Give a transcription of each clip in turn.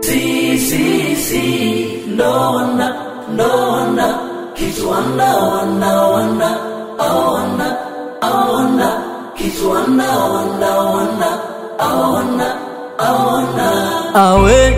Si, si, si, ndo wana, ndo wana, kitu wana, wana, wana, awana, awana, kitu wana, wana, wana, awana, awana. awe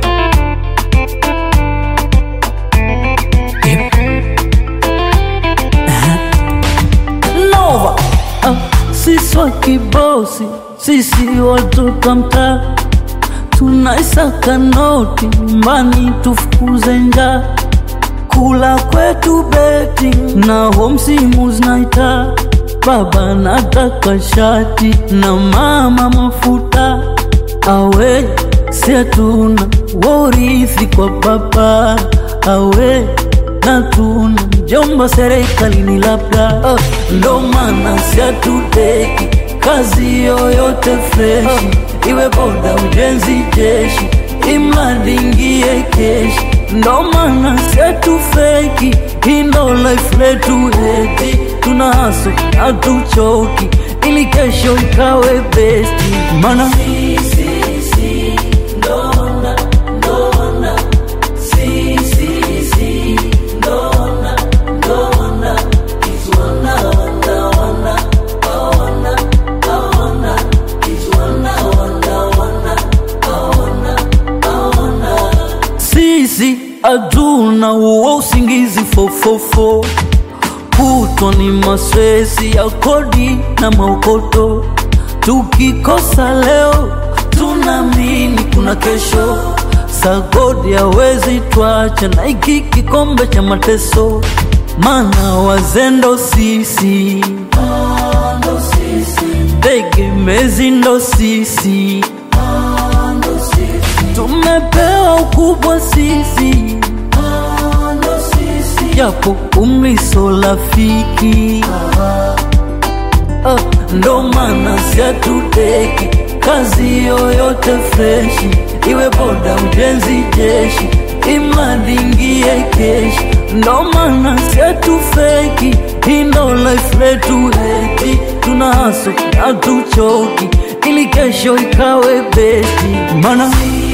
Nova ah, sisi wa kibosi, sisi watoto mtaa, tunaisaka noti nyumbani, tufukuze njaa, kula kwetu beti na homsimu zinaita baba nataka shati na mama mafuta awe siatuna worithi kwa baba awe natuna mjomba serikalini labda uh, ndo maana siatuteki kazi yoyote freshi iwe boda ujenzi jeshi imradi ingie keshi ndo maana setu feki indo life letu eti tuna haso hatuchoki ili kesho ikawe besti mana Si, si, si, ndo wana, ndo wana. Si, si, si, ndo wana, ndo wana, kitu wana, wana, wana, awana, awana, kitu wana, wana, wana, awana, awana. sisi hatuna uo usingizi fofofo kutwa ni maswezi ya kodi na maokoto tukikosa leo tunaamini kuna kesho sagodi hawezi twacha na iki kikombe cha mateso mana wazendo sisi Ndo sisi, tegemezi ndo sisi ndo sisi, tumepewa ukubwa sisi ndo sisi. japo umiso rafiki Ah, ndo maana siatuteki kazi yoyote freshi iwe boda ujenzi jeshi imradi ingie keshi ndo maana siatufeki indo life letu eti tuna haso hatuchoki ili kesho ikawe beti mana Si,